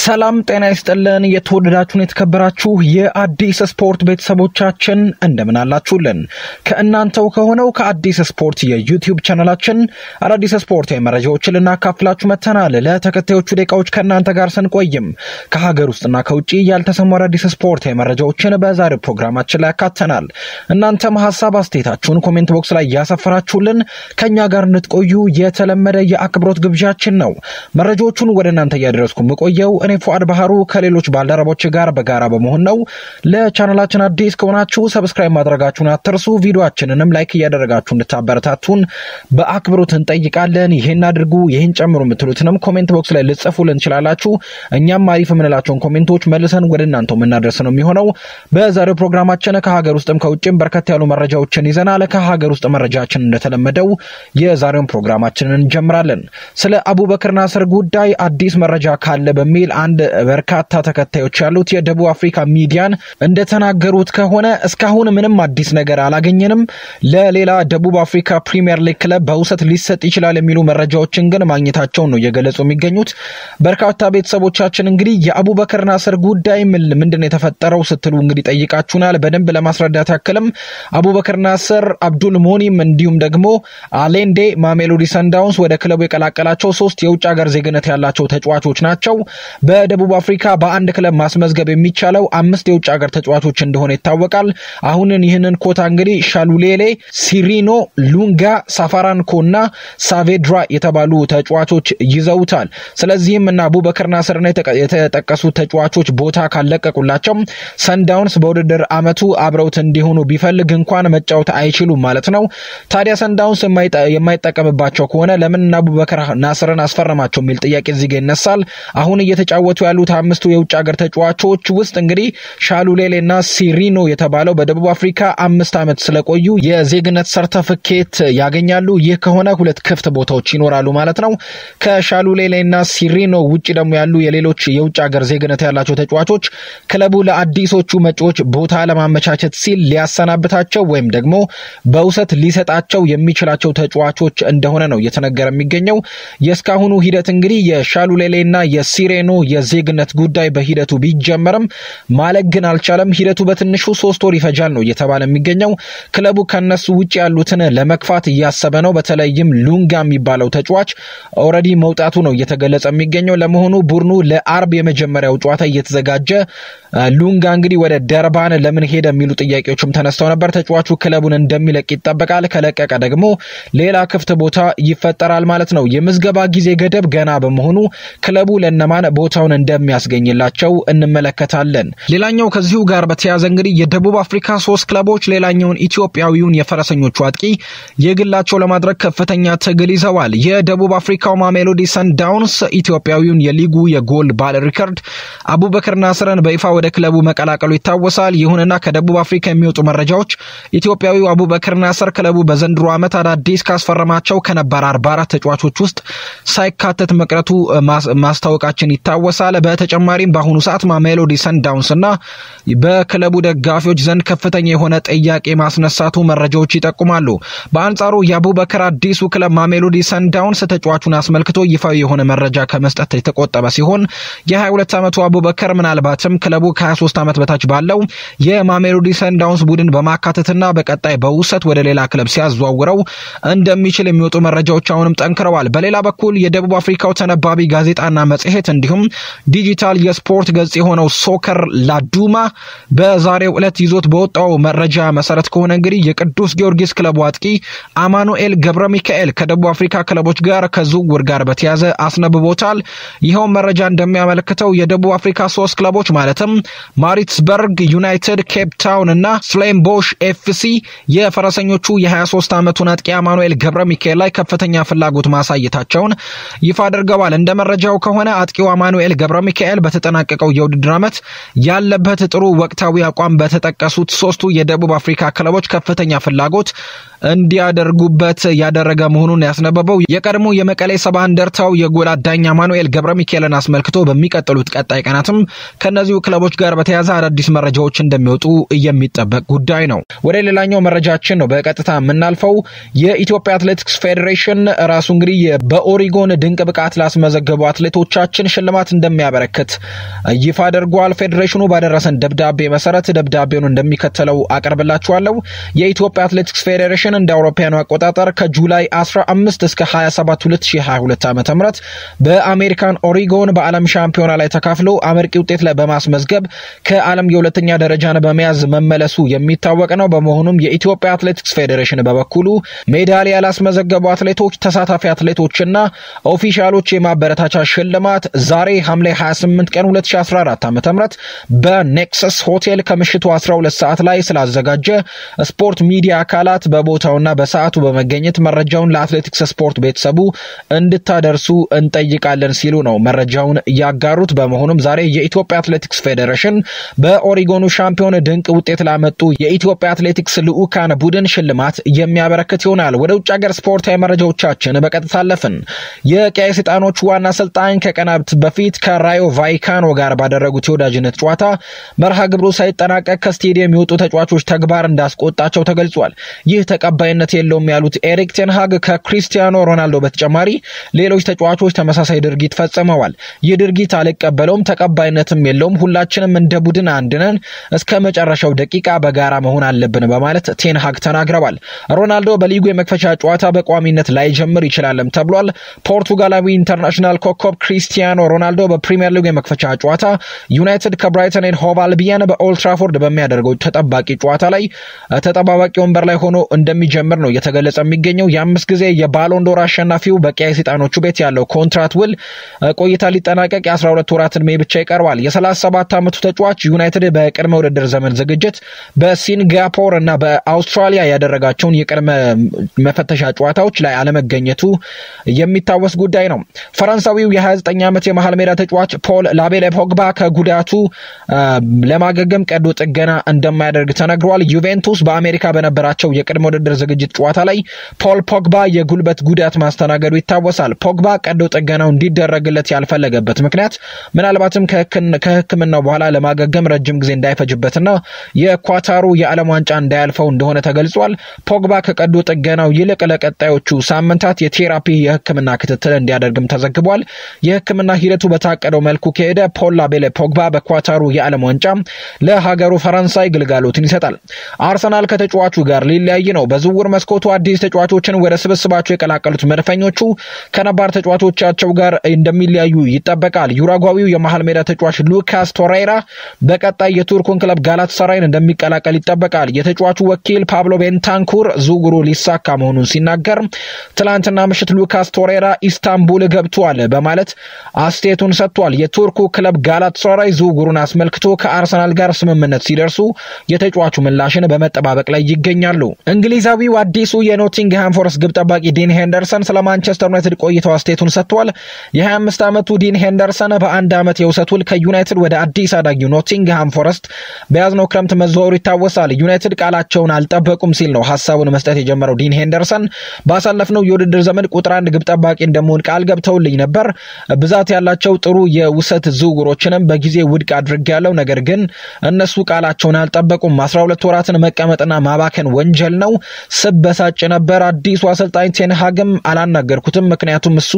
ሰላም ጤና ይስጥልን። የተወደዳችሁን የተከበራችሁ የአዲስ ስፖርት ቤተሰቦቻችን እንደምን አላችሁልን? ከእናንተው ከሆነው ከአዲስ ስፖርት የዩቲዩብ ቻናላችን አዳዲስ ስፖርታዊ መረጃዎችን ልናካፍላችሁ መጥተናል። ለተከታዮቹ ደቂቃዎች ከእናንተ ጋር ስንቆይም ከሀገር ውስጥና ከውጭ ያልተሰሙ አዳዲስ ስፖርታዊ መረጃዎችን በዛሬው ፕሮግራማችን ላይ ያካተናል። እናንተም ሀሳብ አስተያየታችሁን ኮሜንት ቦክስ ላይ ያሰፈራችሁልን ከእኛ ጋር እንድትቆዩ የተለመደ የአክብሮት ግብዣችን ነው። መረጃዎቹን ወደ እናንተ እያደረስኩ የምቆየው እኔ ፉአድ ባህሩ ከሌሎች ባልደረቦች ጋር በጋራ በመሆን ነው። ለቻናላችን አዲስ ከሆናችሁ ሰብስክራይብ ማድረጋችሁን አትርሱ። ቪዲዮችንንም ላይክ እያደረጋችሁ እንድታበረታቱን በአክብሮት እንጠይቃለን። ይህን አድርጉ፣ ይህን ጨምሩ የምትሉትንም ኮሜንት ቦክስ ላይ ልጽፉልን እንችላላችሁ። እኛም አሪፍ የምንላቸውን ኮሜንቶች መልሰን ወደ እናንተው የምናደርስ ነው የሚሆነው። በዛሬው ፕሮግራማችን ከሀገር ውስጥም ከውጭም በርከት ያሉ መረጃዎችን ይዘናል። ከሀገር ውስጥ መረጃችን እንደተለመደው የዛሬውን ፕሮግራማችንን እንጀምራለን። ስለ አቡበክር ናስር ጉዳይ አዲስ መረጃ ካለ በሚል አንድ በርካታ ተከታዮች ያሉት የደቡብ አፍሪካ ሚዲያን እንደተናገሩት ከሆነ እስካሁን ምንም አዲስ ነገር አላገኘንም። ለሌላ ደቡብ አፍሪካ ፕሪሚየር ሊግ ክለብ በውሰት ሊሰጥ ይችላል የሚሉ መረጃዎችን ግን ማግኘታቸውን ነው እየገለጹ የሚገኙት። በርካታ ቤተሰቦቻችን እንግዲህ የአቡበክር ናስር ጉዳይ ምንድን ነው የተፈጠረው ስትሉ እንግዲህ ጠይቃችሁናል። በደንብ ለማስረዳት ያክልም አቡበክር ናስር፣ አብዱል ሞኒም እንዲሁም ደግሞ አሌንዴ ማሜሎዲ ሰንዳውንስ ወደ ክለቡ የቀላቀላቸው ሶስት የውጭ ሀገር ዜግነት ያላቸው ተጫዋቾች ናቸው። በደቡብ አፍሪካ በአንድ ክለብ ማስመዝገብ የሚቻለው አምስት የውጭ ሀገር ተጫዋቾች እንደሆነ ይታወቃል። አሁንን ይህንን ኮታ እንግዲህ ሻሉሌሌ፣ ሲሪኖ ሉንጋ፣ ሳፋራንኮ እና ሳቬድራ የተባሉ ተጫዋቾች ይዘውታል። ስለዚህም እና አቡበክር ናስርና የተጠቀሱት ተጫዋቾች ቦታ ካለቀቁላቸው ሰንዳውንስ በውድድር አመቱ አብረውት እንዲሆኑ ቢፈልግ እንኳን መጫወት አይችሉም ማለት ነው። ታዲያ ሰንዳውንስ የማይጠቀምባቸው ከሆነ ለምን አቡበክር ናስርን አስፈረማቸው የሚል ጥያቄ እዚህ ጋ ይነሳል። አሁን እየተጫወቱ ያሉት አምስቱ የውጭ ሀገር ተጫዋቾች ውስጥ እንግዲህ ሻሉሌሌ እና ሲሪኖ የተባለው በደቡብ አፍሪካ አምስት ዓመት ስለቆዩ የዜግነት ሰርተፍኬት ያገኛሉ። ይህ ከሆነ ሁለት ክፍት ቦታዎች ይኖራሉ ማለት ነው። ከሻሉሌሌ እና ሲሪኖ ውጭ ደግሞ ያሉ የሌሎች የውጭ ሀገር ዜግነት ያላቸው ተጫዋቾች ክለቡ ለአዲሶቹ መጪዎች ቦታ ለማመቻቸት ሲል ሊያሰናብታቸው ወይም ደግሞ በውሰት ሊሰጣቸው የሚችላቸው ተጫዋቾች እንደሆነ ነው እየተነገረ የሚገኘው። የእስካሁኑ ሂደት እንግዲህ የሻሉሌሌ እና የሲሬኖ የዜግነት ጉዳይ በሂደቱ ቢጀመርም ማለቅ ግን አልቻለም። ሂደቱ በትንሹ ሶስት ወር ይፈጃል ነው እየተባለ የሚገኘው። ክለቡ ከነሱ ውጭ ያሉትን ለመግፋት እያሰበ ነው። በተለይም ሉንጋ የሚባለው ተጫዋች ኦልሬዲ መውጣቱ ነው እየተገለጸ የሚገኘው። ለመሆኑ ቡድኑ ለአርብ የመጀመሪያው ጨዋታ እየተዘጋጀ ሉንጋ እንግዲህ ወደ ደርባን ለምን ሄደ የሚሉ ጥያቄዎችም ተነስተው ነበር። ተጫዋቹ ክለቡን እንደሚለቅ ይጠበቃል። ከለቀቀ ደግሞ ሌላ ክፍት ቦታ ይፈጠራል ማለት ነው። የምዝገባ ጊዜ ገደብ ገና በመሆኑ ክለቡ ለነማን ቦታውን እንደሚያስገኝላቸው እንመለከታለን። ሌላኛው ከዚሁ ጋር በተያያዘ እንግዲህ የደቡብ አፍሪካ ሶስት ክለቦች ሌላኛውን ኢትዮጵያዊውን የፈረሰኞቹ አጥቂ የግላቸው ለማድረግ ከፍተኛ ትግል ይዘዋል። የደቡብ አፍሪካው ማሜሎዲ ሰንዳውንስ ኢትዮጵያዊውን የሊጉ የጎል ባለ ሪከርድ አቡበክር ናስርን በይፋ ወደ ክለቡ መቀላቀሉ ይታወሳል። ይሁንና ከደቡብ አፍሪካ የሚወጡ መረጃዎች ኢትዮጵያዊው አቡበክር ናስር ክለቡ በዘንድሮ ዓመት አዳዲስ ካስፈረማቸው ከነባር 44 ተጫዋቾች ውስጥ ሳይካተት መቅረቱ ማስታወቃችን ይታወሳል። በተጨማሪም በአሁኑ ሰዓት ማሜሎዲ ሰንዳውንስ እና በክለቡ ደጋፊዎች ዘንድ ከፍተኛ የሆነ ጥያቄ ማስነሳቱ መረጃዎች ይጠቁማሉ። በአንጻሩ የአቡበክር አዲሱ ክለብ ማሜሎዲ ሰንዳውንስ ተጫዋቹን አስመልክቶ ይፋዊ የሆነ መረጃ ከመስጠት የተቆጠበ ሲሆን የ22 ዓመቱ አቡበከር ምናልባትም ክለቡ ከ23 ዓመት በታች ባለው የማሜሎዲ ሰንዳውንስ ቡድን በማካተትና በቀጣይ በውሰት ወደ ሌላ ክለብ ሲያዘዋውረው እንደሚችል የሚወጡ መረጃዎች አሁንም ጠንክረዋል። በሌላ በኩል የደቡብ አፍሪካው ተነባቢ ጋዜጣና መጽሔት እንዲሁም ዲጂታል የስፖርት ገጽ የሆነው ሶከር ላዱማ በዛሬው ዕለት ይዞት በወጣው መረጃ መሰረት ከሆነ እንግዲህ የቅዱስ ጊዮርጊስ ክለቡ አጥቂ አማኑኤል ገብረ ሚካኤል ከደቡብ አፍሪካ ክለቦች ጋር ከዝውውር ጋር በተያዘ አስነብቦታል። ይኸውም መረጃ እንደሚያመለክተው የደቡብ አፍሪካ ሶስት ክለቦች ማለትም ማሪትስበርግ ዩናይትድ፣ ኬፕ ታውን እና ስሌምቦሽ ኤፍሲ የፈረሰኞቹ የ23 ዓመቱን አጥቂ አማኑኤል ገብረ ሚካኤል ላይ ከፍተኛ ፍላጎት ማሳየታቸውን ይፋ አድርገዋል። እንደ መረጃው ከሆነ አጥቂው አማኑኤል ገብረ ሚካኤል በተጠናቀቀው የውድድር ዓመት ያለበት ጥሩ ወቅታዊ አቋም በተጠቀሱት ሶስቱ የደቡብ አፍሪካ ክለቦች ከፍተኛ ፍላጎት እንዲያደርጉበት ያደረገ መሆኑን ያስነበበው የቀድሞ የመቀሌ ሰባ እንደርታው የጎል አዳኝ አማኑኤል ገብረ ሚካኤልን አስመልክቶ በሚቀጥሉት ቀጣይ ቀናትም ከእነዚሁ ክለቦች ጋር በተያያዘ አዳዲስ መረጃዎች እንደሚወጡ የሚጠበቅ ጉዳይ ነው። ወደ ሌላኛው መረጃችን ነው በቀጥታ የምናልፈው። የኢትዮጵያ አትሌቲክስ ፌዴሬሽን ራሱ እንግዲህ በኦሪጎን ድንቅ ብቃት ላስመዘገቡ አትሌቶቻችን ሽልማት እንደሚያበረክት ይፋ አድርጓል። ፌዴሬሽኑ ባደረሰን ደብዳቤ መሰረት ደብዳቤውን እንደሚከተለው አቀርብላችኋለሁ። የኢትዮጵያ አትሌቲክስ ፌዴሬሽን እንደ አውሮፓውያኑ አቆጣጠር ከጁላይ 15 እስከ 27 2022 ዓ ም በአሜሪካን ኦሪጎን በዓለም ሻምፒዮና ላይ ተካፍሎ አመርቂ ውጤት ላይ በማስመዝገብ ከዓለም የሁለተኛ ደረጃን በመያዝ መመለሱ የሚታወቅ ነው። በመሆኑም የኢትዮጵያ አትሌቲክስ ፌዴሬሽን በበኩሉ ሜዳሊያ ላስመዘገቡ አትሌቶች፣ ተሳታፊ አትሌቶችና ኦፊሻሎች የማበረታቻ ሽልማት ዛሬ ሐምሌ 28 ቀን 2014 ዓ ም በኔክሰስ ሆቴል ከምሽቱ 12 ሰዓት ላይ ስላዘጋጀ ስፖርት ሚዲያ አካላት በቦታውና በሰዓቱ በመገኘት መረጃውን ለአትሌቲክስ ስፖርት ቤተሰቡ እንድታደርሱ እንጠይቃለን ሲሉ ነው መረጃውን ያጋሩት። በመሆኑም ዛሬ የኢትዮጵያ አትሌቲክስ ፌዴሬሽን በኦሪጎኑ ሻምፒዮን ድንቅ ውጤት ላመጡ የኢትዮጵያ አትሌቲክስ ልዑካን ቡድን ሽልማት የሚያበረክት ይሆናል። ወደ ውጭ ሀገር ስፖርታዊ መረጃዎቻችን በቀጥታ አለፍን። የቀይ ሰይጣኖቹ ዋና አሰልጣኝ ከቀናት በፊት ከራዮ ቫይካኖ ጋር ባደረጉት የወዳጅነት ጨዋታ መርሃ ግብሩ ሳይጠናቀቅ ከስቴዲየም የወጡ ተጫዋቾች ተግባር እንዳስቆጣቸው ተገልጿል። ይህ ተቀባይነት የለውም ያሉት ኤሪክ ቴንሃግ ከክሪስቲያኖ ሮናልዶ በተጨማሪ ሌሎች ተጫዋቾች ተመሳሳይ ድርጊት ፈጽመዋል። ይህ ድርጊት አልቀበለውም፣ ተቀባይነትም የለውም። ሁላችንም እንደ ቡድን አንድ ነን። እስከ መጨረሻው ደቂቃ በጋራ መሆን አለብን በማለት ቴንሃግ ተናግረዋል። ሮናልዶ በሊጉ የመክፈቻ ጨዋታ በቋሚነት ላይጀምር ይችላልም ተብሏል። ፖርቱጋላዊ ኢንተርናሽናል ኮከብ ክሪስቲያኖ ሮናልዶ በፕሪምየር ሊጉ የመክፈቻ ጨዋታ ዩናይትድ ከብራይተን ኤንድ ሆቭ አልቢየን በኦልትራፎርድ በሚያደርገው ተጠባቂ ጨዋታ ላይ ተጠባባቂ ወንበር ላይ ሆኖ እንደሚጀምር ነው እየተገለጸ የሚገኘው። የአምስት ጊዜ የባሎንዶር አሸናፊው በቀይ ሰይጣኖቹ ቤት ያለው ኮንትራት ውል ቆይታ ሊጠናቀቅ የ12 ወራት ዕድሜ ብቻ ይቀርባል። የ37 ዓመቱ ተጫዋች ዩናይትድ በቅድመ ውድድር ዘመን ዝግጅት በሲንጋፖር እና በአውስትራሊያ ያደረጋቸውን የቅድመ መፈተሻ ጨዋታዎች ላይ አለመገኘቱ የሚታወስ ጉዳይ ነው። ፈረንሳዊው የ29 ዓመት የመሃል ሜዳ ተጫዋች ፖል ላቤለ ፖግባ ከጉዳቱ ለማገገም ቀዶ ጥገና እንደማያደርግ ተነግሯል። ዩቬንቱስ በአሜሪካ በነበራቸው የቅድመ ውድድር ዝግጅት ጨዋታ ላይ ፖል ፖግባ የጉልበት ጉዳት ማስተናገዱ ይታወሳል። ፖግባ ቀዶ ጥገናው እንዲደረግለት ያልፈለገበት ምክንያት ምናልባትም ከሕክምናው በኋላ ለማገገም ረጅም ጊዜ እንዳይፈጅበትና የኳታሩ የዓለም ዋንጫ እንዳያልፈው እንደሆነ ተገልጿል። ፖግባ ከቀዶ ጥገናው ይልቅ ለቀጣዮቹ ሳምንታት የቴራፒ የሕክምና ክትትል እንዲያደርግም ተዘግቧል። የሕክምና ሂደቱ በታቀደው መልኩ ከሄደ ፖል ላቤለ ፖግባ በኳታሩ የዓለም ዋንጫ ለሀገሩ ፈረንሳይ ግልጋሎትን ይሰጣል። አርሰናል ከተጫዋቹ ጋር ሊለያይ ነው። በዝውውር መስኮቱ አዲስ ተጫዋቾችን ወደ ስብስባቸው የቀላቀሉት መድፈኞቹ ከነባር ተጫዋቾቻቸው ጋር እንደሚለያዩ ይጠበቃል። ዩራጓዊው የመሃል ሜዳ ተጫዋች ሉካስ ቶሬራ በቀጣይ የቱርኩን ክለብ ጋላት ሰራይን እንደሚቀላቀል ይጠበቃል። የተጫዋቹ ወኪል ፓብሎ ቤንታንኩር ዝውውሩ ሊሳካ መሆኑን ሲናገር ትላንትና ምሽት ሉካስ ቶሬራ ኢስታንቡል ገብቷል በማለት አስተያየቱን ሰጥቷል። የቱርኩ ክለብ ጋላት ሰራይ ዝውውሩን አስመልክቶ ከአርሰናል ጋር ስምምነት ሲደርሱ የተጫዋቹ ምላሽን በመጠባበቅ ላይ ይገኛሉ። እንግሊዛዊው አዲሱ የኖቲንግሃም ፎረስት ግብ ጠባቂ ዲን ሄንደርሰን ስለ ማንቸስተር ዩናይትድ ቆይተው አስተያየቱን ሰጥቷል። የ25 ዓመቱ ዲን ሄንደርሰን በአንድ ዓመት የውሰት ውል ከዩናይትድ ወደ አዲስ አዳጊው ኖቲንግሃም ፎረስት በያዝነው ክረምት መዘዋወሩ ይታወሳል። ዩናይትድ ቃላቸውን አልጠበቁም ሲል ነው ሀሳቡን መስጠት የጀመረው ዲን ሄንደርሰን ባሳለፍነው የውድድር ዘመን ቁጥር አንድ ግብ ጠባቂ እንደመሆን ቃል ገብተውልኝ ነበር። ብዛት ያላቸው ጥሩ የውሰት ዝውውሮችንም በጊዜ ውድቅ አድርጌያለሁ። ነገር ግን እነሱ ቃላቸውን አልጠበቁም። 12 ወራትን መቀመጥና ማባከን ወንጀል ነው። ስበሳጭ ነበር። አዲሱ አሰልጣኝ ቴንሃግም አላናገርኩትም፣ ምክንያቱም እሱ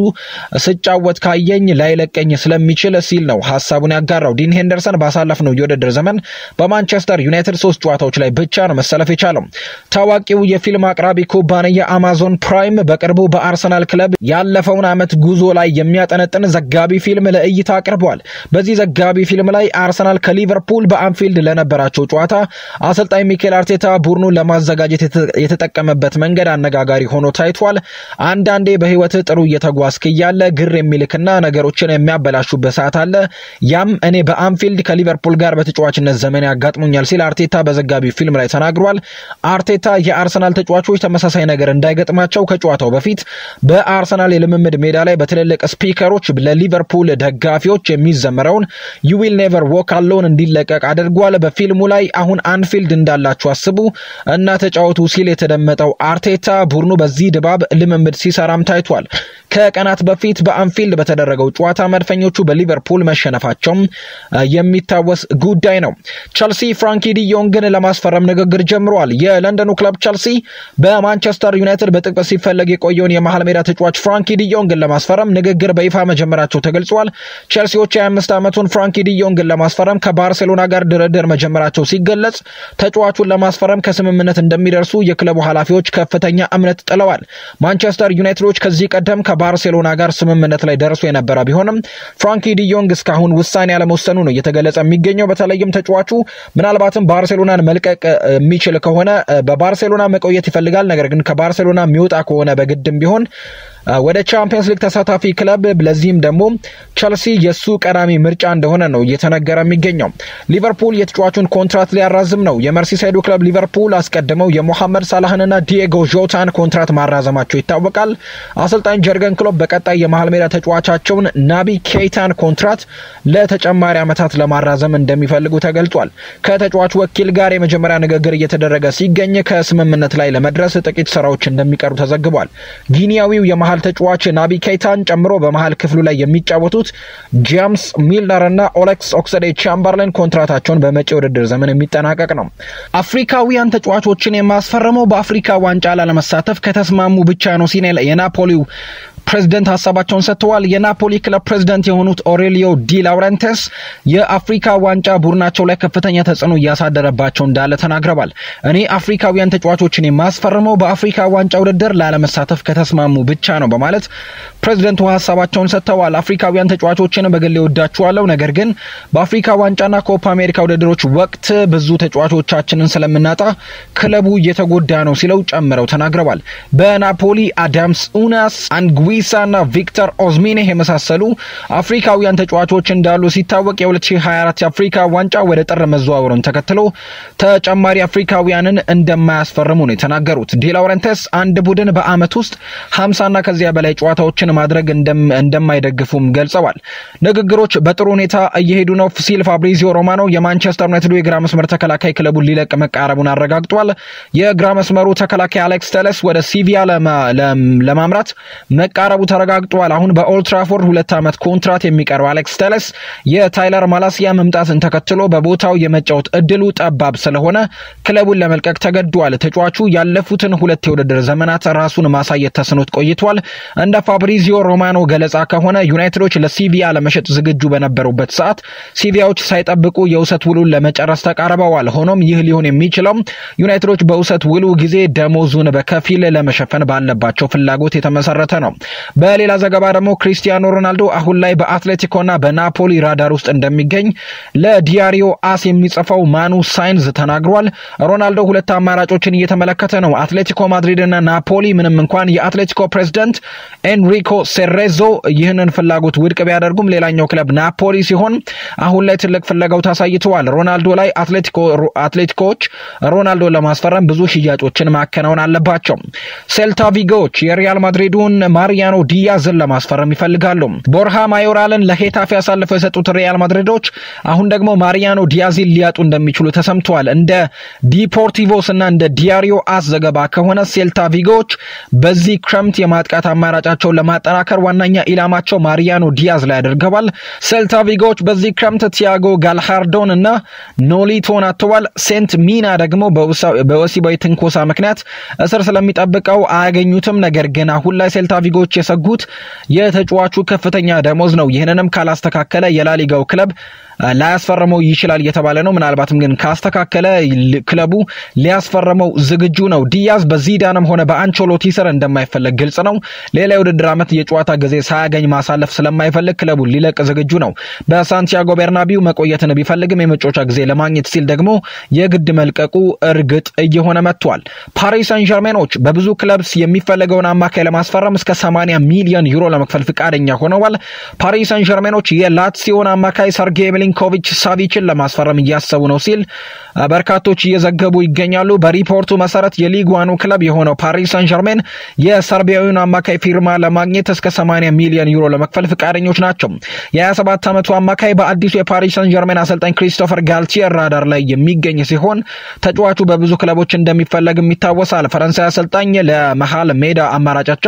ስጫወት ካየኝ ላይለቀኝ ስለሚችል ሲል ነው ሀሳቡን ያጋራው። ዲን ሄንደርሰን ባሳለፍነው የውድድር ዘመን በማንቸስተር ዩናይትድ ሶስት ጨዋታዎች ላይ ብቻ ነው መሰለፍ የቻለው። ታዋቂው የፊልም አቅራቢ ኩባንያ አማዞን ፕራይም በቅርቡ በአርሰናል ክለብ ያለፈውን ዓመት ጉዞ ላይ የሚያጠነጥን ዘጋቢ ፊልም ለእይታ አቅርበዋል። በዚህ ዘጋቢ ፊልም ላይ አርሰናል ከሊቨርፑል በአንፊልድ ለነበራቸው ጨዋታ አሰልጣኝ ሚኬል አርቴታ ቡድኑን ለማዘጋጀት የተጠቀመበት መንገድ አነጋጋሪ ሆኖ ታይቷል። አንዳንዴ በሕይወትህ ጥሩ እየተጓዝክ እያለ ግር የሚልክና ነገሮችን የሚያበላሹበት ሰዓት አለ። ያም እኔ በአንፊልድ ከሊቨርፑል ጋር በተጫዋችነት ዘመን ያጋጥሙኛል ሲል አርቴታ በዘጋቢ ፊልም ላይ ተናግሯል። አርቴታ የአርሰናል ተጫዋቾች ተመሳሳይ ነገር እንዳይገጥማቸው ከጨዋታው በፊት በአርሰናል የልምምድ ሜዳ ላይ በትልልቅ ስፒከሮች ለሊቨርፑል ደጋፊዎች የሚዘመረውን ዩ ዊል ኔቨር ዎክ አሎን እንዲለቀቅ አድርጓል። በፊልሙ ላይ አሁን አንፊልድ እንዳላችሁ አስቡ እና ተጫወቱ ሲል የተደመጠው አርቴታ ቡድኑ በዚህ ድባብ ልምምድ ሲሰራም ታይቷል። ከቀናት በፊት በአንፊልድ በተደረገው ጨዋታ መድፈኞቹ በሊቨርፑል መሸነፋቸውም የሚታወስ ጉዳይ ነው። ቸልሲ ፍራንኪ ዲዮንግን ለማስፈረም ንግግር ጀምሯል። የለንደኑ ክለብ ቸልሲ በማንቸስተር ዩናይትድ በጥብቅ ሲፈለግ የቆየውን የመሀል ሜዳ ተጫዋች ፍራንኪ ዲዮንግን ለማስፈረም ንግግር በይፋ መጀመራቸው ተገልጿል። ቸልሲዎች የ25 ዓመቱን ፍራንኪ ዲዮንግን ለማስፈረም ከባርሴሎና ጋር ድርድር መጀመራቸው ሲገለጽ ተጫዋቹን ለማስፈረም ከስምምነት እንደሚደርሱ የክለቡ ኃላፊዎች ከፍተኛ እምነት ጥለዋል። ማንቸስተር ዩናይትዶች ከዚህ ቀደም ከባርሴሎና ጋር ስምምነት ላይ ደርሶ የነበረ ቢሆንም ፍራንኪ ዲዮንግ እስካሁን ውሳኔ አለመወሰኑ ነው እየተገለጸ የሚገኘው። በተለይም ተጫዋቹ ምናልባትም ባርሴሎናን መልቀቅ የሚችል ከሆነ በባርሴሎና መቆየት ይፈልጋል። ነገር ግን ከባርሴሎና የሚወጣ ከሆነ በግድም ቢሆን ወደ ቻምፒየንስ ሊግ ተሳታፊ ክለብ ለዚህም ደግሞ ቸልሲ የሱ ቀዳሚ ምርጫ እንደሆነ ነው እየተነገረ የሚገኘው። ሊቨርፑል የተጫዋቹን ኮንትራት ሊያራዝም ነው። የመርሲሳይዱ ክለብ ሊቨርፑል አስቀድመው የሞሐመድ ሳላህንና ዲየጎ ዦታን ኮንትራት ማራዘማቸው ይታወቃል። አሰልጣኝ ጀርገን ክሎፕ በቀጣይ የመሀል ሜዳ ተጫዋቻቸውን ናቢ ኬይታን ኮንትራት ለተጨማሪ ዓመታት ለማራዘም እንደሚፈልጉ ተገልጿል። ከተጫዋቹ ወኪል ጋር የመጀመሪያ ንግግር እየተደረገ ሲገኝ ከስምምነት ላይ ለመድረስ ጥቂት ስራዎች እንደሚቀሩ ተዘግቧል። ጊኒያዊው የመሀል ተጫዋች ናቢ ኬይታን ጨምሮ በመሀል ክፍሉ ላይ የሚጫወቱት ጄምስ ሚልነር እና ኦሌክስ ኦክሰዴ ቻምበርሌን ኮንትራታቸውን በመጪ ውድድር ዘመን የሚጠናቀቅ ነው። አፍሪካውያን ተጫዋቾችን የማስፈረመው በአፍሪካ ዋንጫ ላለመሳተፍ ከተስማሙ ብቻ ነው ሲል የናፖሊው ፕሬዝደንት ሀሳባቸውን ሰጥተዋል። የናፖሊ ክለብ ፕሬዝደንት የሆኑት ኦሬሊዮ ዲ ላውረንቴስ የአፍሪካ ዋንጫ ቡድናቸው ላይ ከፍተኛ ተጽዕኖ እያሳደረባቸው እንዳለ ተናግረዋል። እኔ አፍሪካውያን ተጫዋቾችን የማስፈርመው በአፍሪካ ዋንጫ ውድድር ላለመሳተፍ ከተስማሙ ብቻ ነው በማለት ፕሬዝደንቱ ሀሳባቸውን ሰጥተዋል። አፍሪካውያን ተጫዋቾችን በግሌ ወዳችኋለሁ፣ ነገር ግን በአፍሪካ ዋንጫና ኮፓ አሜሪካ ውድድሮች ወቅት ብዙ ተጫዋቾቻችንን ስለምናጣ ክለቡ እየተጎዳ ነው ሲለው ጨምረው ተናግረዋል። በናፖሊ አዳምስ ኡናስ አንግዊ ዊሳና ቪክተር ኦዝሚኔህ የመሳሰሉ አፍሪካውያን ተጫዋቾች እንዳሉ ሲታወቅ የ2024 የአፍሪካ ዋንጫ ወደ ጥር መዘዋወሩን ተከትሎ ተጨማሪ አፍሪካውያንን እንደማያስፈርሙ ነው የተናገሩት። ዲላውረንተስ አንድ ቡድን በዓመት ውስጥ 50ና ከዚያ በላይ ጨዋታዎችን ማድረግ እንደማይደግፉም ገልጸዋል። ንግግሮች በጥሩ ሁኔታ እየሄዱ ነው ሲል ፋብሪዚዮ ሮማኖ የማንቸስተር ዩናይትዱ የግራ መስመር ተከላካይ ክለቡን ሊለቅ መቃረቡን አረጋግጧል። የግራ መስመሩ ተከላካይ አሌክስ ተለስ ወደ ሲቪያ ለማምራት መቃረቡ ተረጋግጧል። አሁን በኦልትራፎርድ ሁለት ዓመት ኮንትራት የሚቀረው አሌክስ ተለስ የታይለር ማላሲያ መምጣትን ተከትሎ በቦታው የመጫወት እድሉ ጠባብ ስለሆነ ክለቡን ለመልቀቅ ተገዷል። ተጫዋቹ ያለፉትን ሁለት የውድድር ዘመናት ራሱን ማሳየት ተስኖት ቆይቷል። እንደ ፋብሪዚዮ ሮማኖ ገለጻ ከሆነ ዩናይትዶች ለሲቪያ ለመሸጥ ዝግጁ በነበሩበት ሰዓት ሲቪያዎች ሳይጠብቁ የውሰት ውሉን ለመጨረስ ተቃርበዋል። ሆኖም ይህ ሊሆን የሚችለው ዩናይትዶች በውሰት ውሉ ጊዜ ደሞዙን በከፊል ለመሸፈን ባለባቸው ፍላጎት የተመሰረተ ነው። በሌላ ዘገባ ደግሞ ክሪስቲያኖ ሮናልዶ አሁን ላይ በአትሌቲኮና በናፖሊ ራዳር ውስጥ እንደሚገኝ ለዲያሪዮ አስ የሚጽፈው ማኑ ሳይንዝ ተናግሯል። ሮናልዶ ሁለት አማራጮችን እየተመለከተ ነው። አትሌቲኮ ማድሪድና ናፖሊ ምንም እንኳን የአትሌቲኮ ፕሬዝዳንት ኤንሪኮ ሴሬዞ ይህንን ፍላጎት ውድቅ ቢያደርጉም ሌላኛው ክለብ ናፖሊ ሲሆን አሁን ላይ ትልቅ ፍለጋው ታሳይተዋል። ሮናልዶ ላይ አትሌቲኮዎች ሮናልዶን ለማስፈረም ብዙ ሽያጮችን ማከናወን አለባቸው። ሴልታ ቪጎዎች የሪያል ማድሪዱን ማሪያኖ ዲያዝን ለማስፈረም ይፈልጋሉ። ቦርሃ ማዮራልን ለሄታፌ አሳልፈው የሰጡት ሪያል ማድሪዶች አሁን ደግሞ ማሪያኖ ዲያዝን ሊያጡ እንደሚችሉ ተሰምተዋል። እንደ ዲፖርቲቮስ እና እንደ ዲያሪዮ አስ ዘገባ ከሆነ ሴልታ ቪጎዎች በዚህ ክረምት የማጥቃት አማራጫቸውን ለማጠናከር ዋነኛ ኢላማቸው ማሪያኖ ዲያዝ ላይ አድርገዋል። ሴልታ ቪጎዎች በዚህ ክረምት ቲያጎ ጋልሃርዶን እና ኖሊቶን አጥተዋል። ሴንት ሚና ደግሞ በወሲባዊ ትንኮሳ ምክንያት እስር ስለሚጠብቀው አያገኙትም። ነገር ግን አሁን ላይ ሴልታ ቪጎዎች የሰጉት የተጫዋቹ ከፍተኛ ደሞዝ ነው። ይህንንም ካላስተካከለ የላሊጋው ክለብ ላያስፈርመው ይችላል እየተባለ ነው። ምናልባትም ግን ካስተካከለ ክለቡ ሊያስፈርመው ዝግጁ ነው። ዲያዝ በዚዳንም ሆነ በአንቾሎቲ ስር እንደማይፈለግ ግልጽ ነው። ሌላ የውድድር ዓመት የጨዋታ ጊዜ ሳያገኝ ማሳለፍ ስለማይፈልግ ክለቡ ሊለቅ ዝግጁ ነው። በሳንቲያጎ ቤርናቢው መቆየትን ቢፈልግም የመጫወቻ ጊዜ ለማግኘት ሲል ደግሞ የግድ መልቀቁ እርግጥ እየሆነ መጥቷል። ፓሪስ ሳን ጀርሜኖች በብዙ ክለብስ የሚፈለገውን አማካይ ለማስፈረም እስከ 80 ሚሊዮን ዩሮ ለመክፈል ፍቃደኛ ሆነዋል። ፓሪስ ሳን ጀርሜኖች የላትሲዮን አማካይ ሰርጌ ሚሊንኮቪች ሳቪችን ለማስፈረም እያሰቡ ነው ሲል በርካቶች እየዘገቡ ይገኛሉ። በሪፖርቱ መሰረት የሊግ ዋኑ ክለብ የሆነው ፓሪስ ሳን ጀርሜን የሰርቢያዊውን አማካይ ፊርማ ለማግኘት እስከ 80 ሚሊዮን ዩሮ ለመክፈል ፈቃደኞች ናቸው። የ27 ዓመቱ አማካይ በአዲሱ የፓሪስ ሳን ጀርሜን አሰልጣኝ ክሪስቶፈር ጋልቲየር ራዳር ላይ የሚገኝ ሲሆን ተጫዋቹ በብዙ ክለቦች እንደሚፈለግም ይታወሳል። ፈረንሳይ አሰልጣኝ ለመሀል ሜዳ አማራጫቸው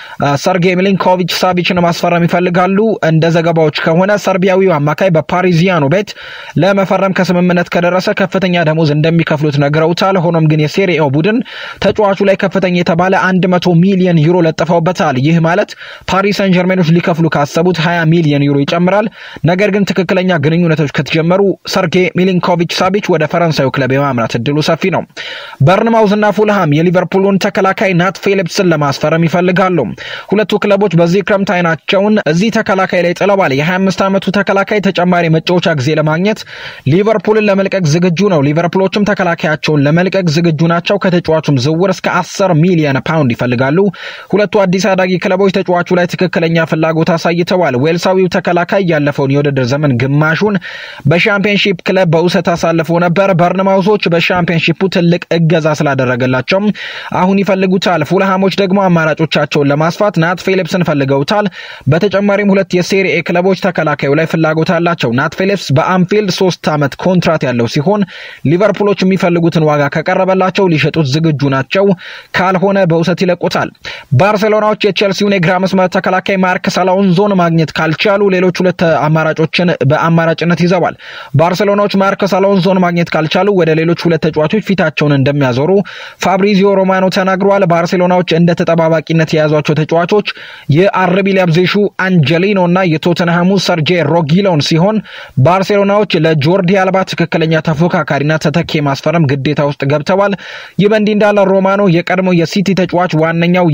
ሰርጌይ ሚሊንኮቪች ሳቪችን ማስፈረም ይፈልጋሉ። እንደ ዘገባዎች ከሆነ ሰርቢያዊው አማካይ በፓሪዚያኑ ቤት ለመፈረም ከስምምነት ከደረሰ ከፍተኛ ደሞዝ እንደሚከፍሉት ነግረውታል። ሆኖም ግን የሴሪኤው ቡድን ተጫዋቹ ላይ ከፍተኛ የተባለ 100 ሚሊዮን ዩሮ ለጥፈውበታል። ይህ ማለት ፓሪስ ሰን ጀርሜኖች ሊከፍሉ ካሰቡት 20 ሚሊዮን ዩሮ ይጨምራል። ነገር ግን ትክክለኛ ግንኙነቶች ከተጀመሩ ሰርጌ ሚሊንኮቪች ሳቪች ወደ ፈረንሳዩ ክለብ የማምራት እድሉ ሰፊ ነው። በርንማውዝና ፉልሃም የሊቨርፑሉን ተከላካይ ናት ፊሊፕስን ለማስፈረም ይፈልጋሉ። ሁለቱ ክለቦች በዚህ ክረምት አይናቸውን እዚህ ተከላካይ ላይ ጥለዋል። የ25 ዓመቱ ተከላካይ ተጨማሪ መጫወቻ ጊዜ ለማግኘት ሊቨርፑልን ለመልቀቅ ዝግጁ ነው። ሊቨርፑሎችም ተከላካያቸውን ለመልቀቅ ዝግጁ ናቸው። ከተጫዋቹም ዝውውር እስከ 10 ሚሊዮን ፓውንድ ይፈልጋሉ። ሁለቱ አዲስ አዳጊ ክለቦች ተጫዋቹ ላይ ትክክለኛ ፍላጎት አሳይተዋል። ዌልሳዊው ተከላካይ ያለፈውን የውድድር ዘመን ግማሹን በሻምፒዮንሺፕ ክለብ በውሰት አሳልፎ ነበር። በርንማውዞች በሻምፒዮንሺፑ ትልቅ እገዛ ስላደረገላቸው አሁን ይፈልጉታል። ፉልሃሞች ደግሞ አማራጮቻቸውን ለማስፋት ናት ፊሊፕስን ፈልገውታል። በተጨማሪም ሁለት የሴሪኤ ክለቦች ተከላካዩ ላይ ፍላጎት አላቸው። ናት ፊሊፕስ በአንፊልድ ሶስት ዓመት ኮንትራት ያለው ሲሆን ሊቨርፑሎች የሚፈልጉትን ዋጋ ከቀረበላቸው ሊሸጡት ዝግጁ ናቸው። ካልሆነ በውሰት ይለቁታል። ባርሴሎናዎች የቼልሲውን የግራ መስመር ተከላካይ ማርከስ አሎንሶን ማግኘት ካልቻሉ ሌሎች ሁለት አማራጮችን በአማራጭነት ይዘዋል። ባርሴሎናዎች ማርከስ አሎንሶን ማግኘት ካልቻሉ ወደ ሌሎች ሁለት ተጫዋቾች ፊታቸውን እንደሚያዞሩ ፋብሪዚዮ ሮማኖ ተናግረዋል። ባርሴሎናዎች እንደ ተጠባባቂነት የያዟቸው ተጫዋቾች የአርቢ ሊያብዜሹ አንጀሊኖ እና የቶተንሃሙ ሰርጄ ሮጊሎን ሲሆን ባርሴሎናዎች ለጆርዲ አልባ ትክክለኛ ተፎካካሪና ተተኪ ማስፈረም ግዴታ ውስጥ ገብተዋል። ይህ በእንዲህ እንዳለ ሮማኖ የቀድሞ የሲቲ ተጫዋች ዋነኛው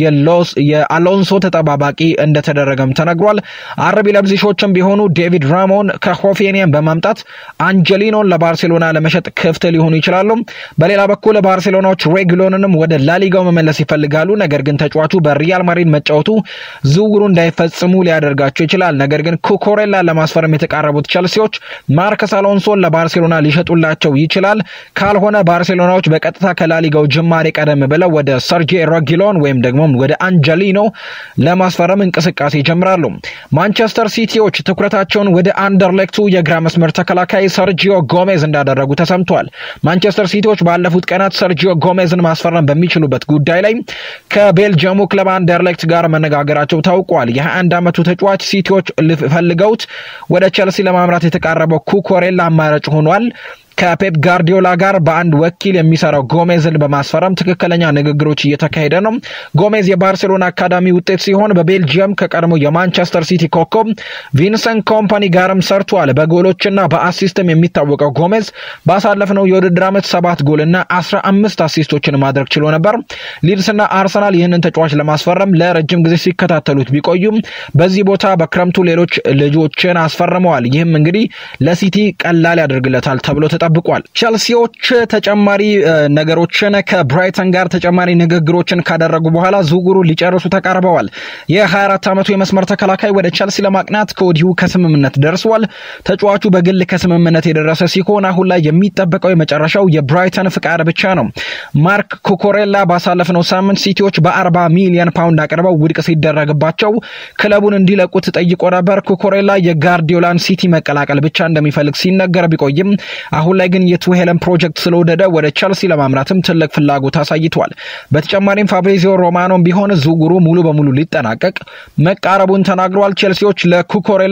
የአሎንሶ ተጠባባቂ እንደተደረገም ተነግሯል። አርቢ ለብዚሾችም ቢሆኑ ዴቪድ ራሞን ከሆፌኒየም በማምጣት አንጀሊኖን ለባርሴሎና ለመሸጥ ክፍት ሊሆኑ ይችላሉ። በሌላ በኩል ባርሴሎናዎች ሬግሎንንም ወደ ላሊጋው መመለስ ይፈልጋሉ። ነገር ግን ተጫዋቹ በሪያል ማድሪድ መጫወቱ ዝውውሩ እንዳይፈጽሙ ሊያደርጋቸው ይችላል። ነገር ግን ኩኮሬላ ለማስፈረም የተቃረቡት ቸልሲዎች ማርከስ አሎንሶን ለባርሴሎና ሊሸጡላቸው ይችላል። ካልሆነ ባርሴሎናዎች በቀጥታ ከላሊጋው ጅማሬ ቀደም ብለው ወደ ሰርጄ ሮጊሎን ወይም ደግሞ ወደ አንጀሊኖ ለማስፈረም እንቅስቃሴ ይጀምራሉ። ማንቸስተር ሲቲዎች ትኩረታቸውን ወደ አንደርሌክቱ የግራ መስመር ተከላካይ ሰርጂዮ ጎሜዝ እንዳደረጉ ተሰምቷል። ማንቸስተር ሲቲዎች ባለፉት ቀናት ሰርጂዮ ጎሜዝን ማስፈረም በሚችሉበት ጉዳይ ላይ ከቤልጅየሙ ክለብ አንደርሌክት ጋር መነጋገራቸው ታውቋል። የ21 ዓመቱ ተጫዋች ሲቲዎች ፈልገውት ወደ ቸልሲ ለማምራት የተቃረበው ኩኮሬላ አማራጭ ሆኗል። ከፔፕ ጋርዲዮላ ጋር በአንድ ወኪል የሚሰራው ጎሜዝን በማስፈረም ትክክለኛ ንግግሮች እየተካሄደ ነው። ጎሜዝ የባርሴሎና አካዳሚ ውጤት ሲሆን በቤልጅየም ከቀድሞ የማንቸስተር ሲቲ ኮከብ ቪንሰንት ኮምፓኒ ጋርም ሰርቷል። በጎሎችና በአሲስትም የሚታወቀው ጎሜዝ ባሳለፍነው የውድድር ዓመት ሰባት ጎልና አስራ አምስት አሲስቶችን ማድረግ ችሎ ነበር። ሊድስና አርሰናል ይህንን ተጫዋች ለማስፈረም ለረጅም ጊዜ ሲከታተሉት ቢቆዩም በዚህ ቦታ በክረምቱ ሌሎች ልጆችን አስፈርመዋል። ይህም እንግዲህ ለሲቲ ቀላል ያደርግለታል ተብሎ ተጠብቋል። ቸልሲዎች ተጨማሪ ነገሮችን ከብራይተን ጋር ተጨማሪ ንግግሮችን ካደረጉ በኋላ ዝውውሩ ሊጨርሱ ተቃርበዋል። የ24 ዓመቱ የመስመር ተከላካይ ወደ ቸልሲ ለማቅናት ከወዲሁ ከስምምነት ደርሷል። ተጫዋቹ በግል ከስምምነት የደረሰ ሲሆን አሁን ላይ የሚጠበቀው የመጨረሻው የብራይተን ፍቃድ ብቻ ነው። ማርክ ኩኮሬላ ባሳለፍነው ሳምንት ሲቲዎች በ40 ሚሊዮን ፓውንድ አቅርበው ውድቅ ሲደረግባቸው ክለቡን እንዲለቁት ጠይቆ ነበር። ኩኮሬላ የጋርዲዮላን ሲቲ መቀላቀል ብቻ እንደሚፈልግ ሲነገር ቢቆይም አሁን ላይ ግን የቱሄለን ፕሮጀክት ስለወደደ ወደ ቸልሲ ለማምራትም ትልቅ ፍላጎት አሳይቷል። በተጨማሪም ፋብሪዚዮ ሮማኖም ቢሆን ዝውውሩ ሙሉ በሙሉ ሊጠናቀቅ መቃረቡን ተናግረዋል። ቸልሲዎች ለኩኮሬላ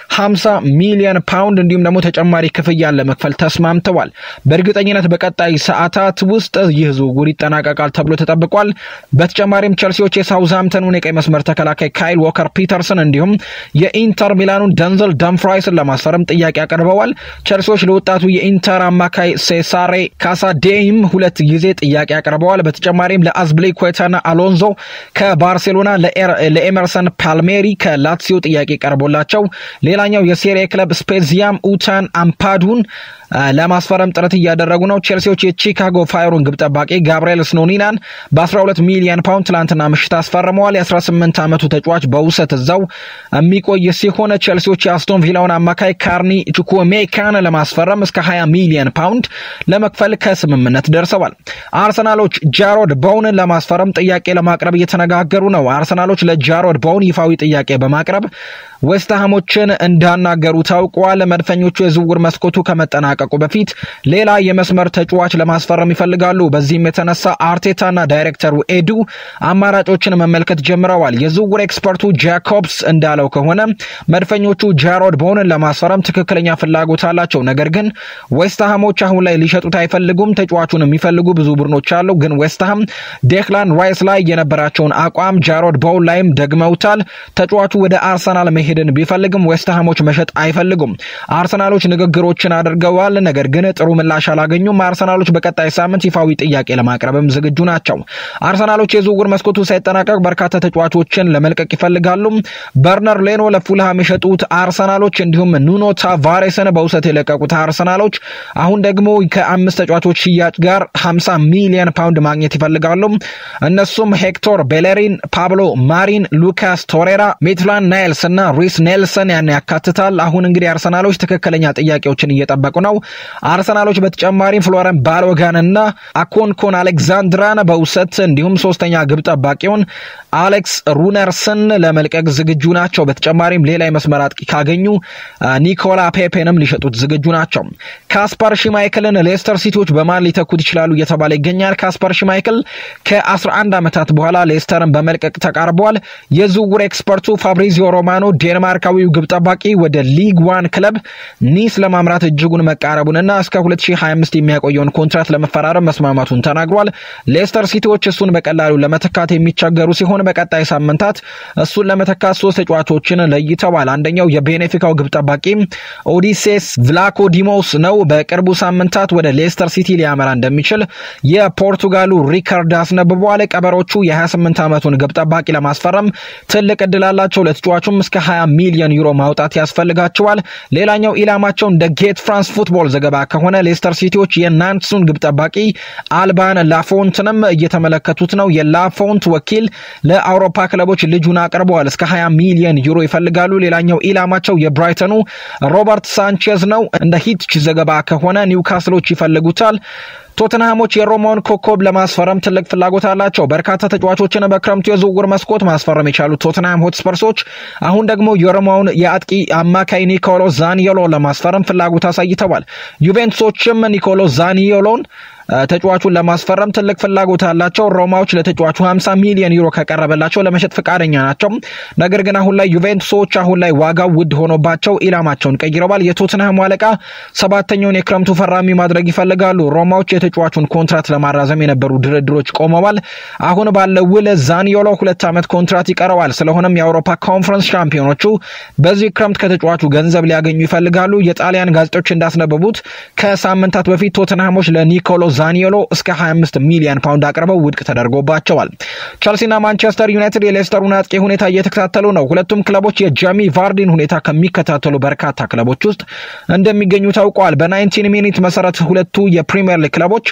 50 ሚሊዮን ፓውንድ እንዲሁም ደግሞ ተጨማሪ ክፍያን ለመክፈል ተስማምተዋል። በእርግጠኝነት በቀጣይ ሰዓታት ውስጥ ይህ ዝውውር ይጠናቀቃል ተብሎ ተጠብቋል። በተጨማሪም ቸልሲዎች የሳውዝሃምተኑን የቀይ መስመር ተከላካይ ካይል ዎከር ፒተርስን እንዲሁም የኢንተር ሚላኑን ደንዘል ደምፍራይስን ለማስፈረም ጥያቄ አቅርበዋል። ቸልሲዎች ለወጣቱ የኢንተር አማካይ ሴሳሬ ካሳዴይም ሁለት ጊዜ ጥያቄ አቅርበዋል። በተጨማሪም ለአዝብሌኩዌታና አሎንዞ ከባርሴሎና ለኤመርሰን ፓልሜሪ ከላትሲዮ ጥያቄ ቀርቦላቸው ሌላኛው የሴሪያ ክለብ ስፔዚያም ኡታን አምፓዱን ለማስፈረም ጥረት እያደረጉ ነው። ቼልሲዎች የቺካጎ ፋየሩን ግብ ጠባቂ ጋብርኤል ስኖኒናን በ12 ሚሊዮን ፓውንድ ትላንትና ምሽት አስፈርመዋል። የ18 ዓመቱ ተጫዋች በውሰት እዛው የሚቆይ ሲሆን ቼልሲዎች የአስቶን ቪላውን አማካይ ካርኒ ቹኩሜካን ለማስፈረም እስከ 20 ሚሊዮን ፓውንድ ለመክፈል ከስምምነት ደርሰዋል። አርሰናሎች ጃሮድ ቦውንን ለማስፈረም ጥያቄ ለማቅረብ እየተነጋገሩ ነው። አርሰናሎች ለጃሮድ ቦውን ይፋዊ ጥያቄ በማቅረብ ዌስትሃሞችን እንዳናገሩ ታውቋል። መድፈኞቹ የዝውውር መስኮቱ ከመጠናቀቁ በፊት ሌላ የመስመር ተጫዋች ለማስፈረም ይፈልጋሉ። በዚህም የተነሳ አርቴታና ዳይሬክተሩ ኤዱ አማራጮችን መመልከት ጀምረዋል። የዝውውር ኤክስፐርቱ ጃኮብስ እንዳለው ከሆነ መድፈኞቹ ጃሮድ ቦውንን ለማስፈረም ትክክለኛ ፍላጎት አላቸው። ነገር ግን ዌስትሃሞች አሁን ላይ ሊሸጡት አይፈልጉም። ተጫዋቹን የሚፈልጉ ብዙ ቡድኖች አሉ። ግን ዌስትሃም ዴክላን ራይስ ላይ የነበራቸውን አቋም ጃሮድ ቦውን ላይም ደግመውታል። ተጫዋቹ ወደ አርሰናል መሄድን ቢፈልግም ዌስትሃሞች መሸጥ አይፈልጉም። አርሰናሎች ንግግሮችን አድርገዋል። ነገር ግን ጥሩ ምላሽ አላገኙም። አርሰናሎች በቀጣይ ሳምንት ይፋዊ ጥያቄ ለማቅረብም ዝግጁ ናቸው። አርሰናሎች የዝውውር መስኮቱ ሳይጠናቀቅ በርካታ ተጫዋቾችን ለመልቀቅ ይፈልጋሉ። በርነር ሌኖ ለፉልሃም የሸጡት አርሰናሎች እንዲሁም ኑኖ ታቫሬስን በውሰት የለቀቁት አርሰናሎች አሁን ደግሞ ከአምስት ተጫዋቾች ሽያጭ ጋር 50 ሚሊዮን ፓውንድ ማግኘት ይፈልጋሉ። እነሱም ሄክቶር ቤሌሪን፣ ፓብሎ ማሪን፣ ሉካስ ቶሬራ፣ ሜትላን ናይልስ እና ሪስ ኔልሰን ያን ያካትታል። አሁን እንግዲህ አርሰናሎች ትክክለኛ ጥያቄዎችን እየጠበቁ ነው። አርሰናሎች በተጨማሪም ፍሎረን ባሎጋን እና አኮንኮን አሌክዛንድራን በውሰት እንዲሁም ሶስተኛ ግብ ጠባቂውን አሌክስ ሩነርስን ለመልቀቅ ዝግጁ ናቸው። በተጨማሪም ሌላ የመስመር አጥቂ ካገኙ ኒኮላ ፔፔንም ሊሸጡት ዝግጁ ናቸው። ካስፐር ሽማይክልን ሌስተር ሲቲዎች በማን ሊተኩት ይችላሉ እየተባለ ይገኛል። ካስፐር ሽማይክል ከ11 ዓመታት በኋላ ሌስተርን በመልቀቅ ተቃርቧል። የዝውውር ኤክስፐርቱ ፋብሪዚዮ ሮማኖ ዴንማርካዊው ግብ ጠባቂ ወደ ሊግ ዋን ክለብ ኒስ ለማምራት እጅጉን መቃረቡንና እስከ 2025 የሚያቆየውን ኮንትራት ለመፈራረም መስማማቱን ተናግሯል። ሌስተር ሲቲዎች እሱን በቀላሉ ለመተካት የሚቸገሩ ሲሆን በቀጣይ ሳምንታት እሱን ለመተካት ሶስት ተጫዋቾችን ለይተዋል። አንደኛው የቤኔፊካው ግብ ጠባቂ ኦዲሴስ ቭላኮዲሞስ ነው። በቅርቡ ሳምንታት ወደ ሌስተር ሲቲ ሊያመራ እንደሚችል የፖርቱጋሉ ሪካርድ አስነብበዋል። ቀበሮቹ የ28 ዓመቱን ግብ ጠባቂ ለማስፈረም ትልቅ እድል አላቸው። ለተጫዋቹም እስከ 20 ሚሊዮን ዩሮ ማውጣት ያስፈልጋቸዋል። ሌላኛው ኢላማቸው እንደ ጌት ፍራንስ ፉትቦል ዘገባ ከሆነ ሌስተር ሲቲዎች የናንትሱን ግብ ጠባቂ አልባን ላፎንትንም እየተመለከቱት ነው። የላፎንት ወኪል ለአውሮፓ ክለቦች ልጁን አቅርበዋል። እስከ 20 ሚሊዮን ዩሮ ይፈልጋሉ። ሌላኛው ኢላማቸው የብራይተኑ ሮበርት ሳንቼዝ ነው። እንደ ሂትች ዘገባ ከሆነ ኒውካስሎች ይፈልጉታል። ቶተንሃሞች የሮማውን ኮከብ ለማስፈረም ትልቅ ፍላጎት አላቸው። በርካታ ተጫዋቾችን በክረምቱ የዝውውር መስኮት ማስፈረም የቻሉት ቶተንሃም ሆትስፐርሶች አሁን ደግሞ የሮማውን የአጥቂ አማካይ ኒኮሎ ዛኒዮሎ ለማስፈረም ፍላጎት አሳይተዋል። ዩቬንቱሶችም ኒኮሎ ዛኒዮሎን ተጫዋቹን ለማስፈረም ትልቅ ፍላጎት አላቸው። ሮማዎች ለተጫዋቹ 50 ሚሊዮን ዩሮ ከቀረበላቸው ለመሸጥ ፈቃደኛ ናቸው። ነገር ግን አሁን ላይ ዩቬንቱሶች አሁን ላይ ዋጋው ውድ ሆኖባቸው ኢላማቸውን ቀይረዋል። የቶትንሃሙ አለቃ ሰባተኛውን የክረምቱ ፈራሚ ማድረግ ይፈልጋሉ። ሮማዎች የተጫዋቹን ኮንትራት ለማራዘም የነበሩ ድርድሮች ቆመዋል። አሁን ባለው ውል ዛኒዮሎ ሁለት ዓመት ኮንትራት ይቀረዋል። ስለሆነም የአውሮፓ ኮንፈረንስ ሻምፒዮኖቹ በዚህ ክረምት ከተጫዋቹ ገንዘብ ሊያገኙ ይፈልጋሉ። የጣሊያን ጋዜጦች እንዳስነበቡት ከሳምንታት በፊት ቶትንሃሞች ለኒኮሎ ዛኒዮሎ እስከ 25 ሚሊዮን ፓውንድ አቅርበው ውድቅ ተደርጎባቸዋል። ቸልሲና ማንቸስተር ዩናይትድ የሌስተሩን አጥቂ ሁኔታ እየተከታተሉ ነው። ሁለቱም ክለቦች የጃሚ ቫርዲን ሁኔታ ከሚከታተሉ በርካታ ክለቦች ውስጥ እንደሚገኙ ታውቋል። በናይንቲን ሚኒት መሰረት ሁለቱ የፕሪምየር ሊግ ክለቦች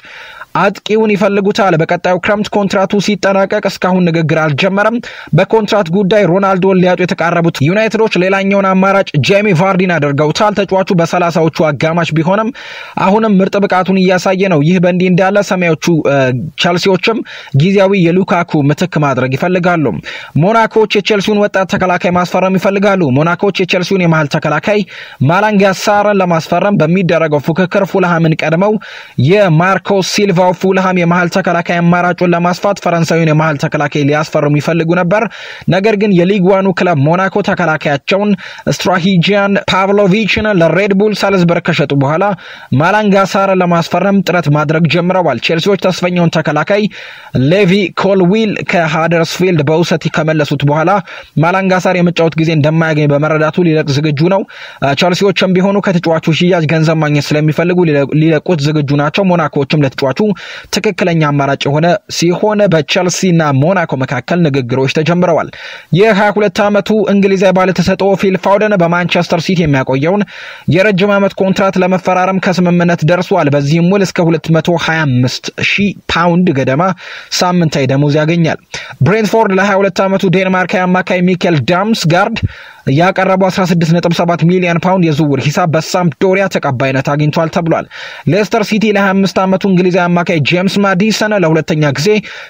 አጥቂውን ይፈልጉታል። በቀጣዩ ክረምት ኮንትራቱ ሲጠናቀቅ እስካሁን ንግግር አልጀመረም። በኮንትራት ጉዳይ ሮናልዶን ሊያጡ የተቃረቡት ዩናይትዶች ሌላኛውን አማራጭ ጄሚ ቫርዲን አድርገውታል። ተጫዋቹ በሰላሳዎቹ አጋማሽ ቢሆንም አሁንም ምርጥ ብቃቱን እያሳየ ነው። ይህ በእንዲህ እንዳለ ሰማዮቹ ቸልሲዎችም ጊዜያዊ የሉካኩ ምትክ ማድረግ ይፈልጋሉ። ሞናኮዎች የቼልሲውን ወጣት ተከላካይ ማስፈረም ይፈልጋሉ። ሞናኮዎች የቼልሲውን የመሀል ተከላካይ ማላንጋ ሳርን ለማስፈረም በሚደረገው ፉክክር ፉልሃምን ቀድመው የማርኮ ሲልቫው ፉልሃም የመሀል ተከላካይ አማራጩን ለማስፋት ፈረንሳዊውን የመሀል ተከላካይ ሊያስፈርሙ ይፈልጉ ነበር። ነገር ግን የሊግ ዋኑ ክለብ ሞናኮ ተከላካያቸውን ስትራሂጂያን ፓቭሎቪችን ለሬድቡል ሳልዝበርግ ከሸጡ በኋላ ማላንጋ ሳርን ለማስፈረም ጥረት ማድረግ ጀምረዋል። ቼልሲዎች ተስፈኛውን ተከላካይ ሌቪ ኮልዊል ከሃደርስፊልድ በውሰት ከመለሱት በኋላ ማላንጋሳር የመጫወት ጊዜ እንደማያገኝ በመረዳቱ ሊለቅ ዝግጁ ነው። ቸልሲዎችም ቢሆኑ ከተጫዋቹ ሽያጭ ገንዘብ ማግኘት ስለሚፈልጉ ሊለቁት ዝግጁ ናቸው። ሞናኮዎችም ለተጫዋቹ ትክክለኛ አማራጭ የሆነ ሲሆን በቸልሲና ሞናኮ መካከል ንግግሮች ተጀምረዋል። የ22 ዓመቱ እንግሊዛዊ ባለተሰጥኦ ፊል ፋውደን በማንቸስተር ሲቲ የሚያቆየውን የረጅም ዓመት ኮንትራት ለመፈራረም ከስምምነት ደርሷል። በዚህም ውል እስከ 225 ሺህ ፓውንድ ገደማ ሳምንታዊ ደሞዝ ያገኛል። ብሬንትፎርድ ለ22 ዓመቱ ዴንማርካዊ አማካይ ሚኬል ዳምስጋርድ ያቀረበው 16.7 ሚሊዮን ፓውንድ የዝውውር ሂሳብ በሳምፕዶሪያ ተቀባይነት አግኝቷል ተብሏል። ሌስተር ሲቲ ለ25 ዓመቱ እንግሊዛዊ አማካይ ጄምስ ማዲሰን ለሁለተኛ ጊዜ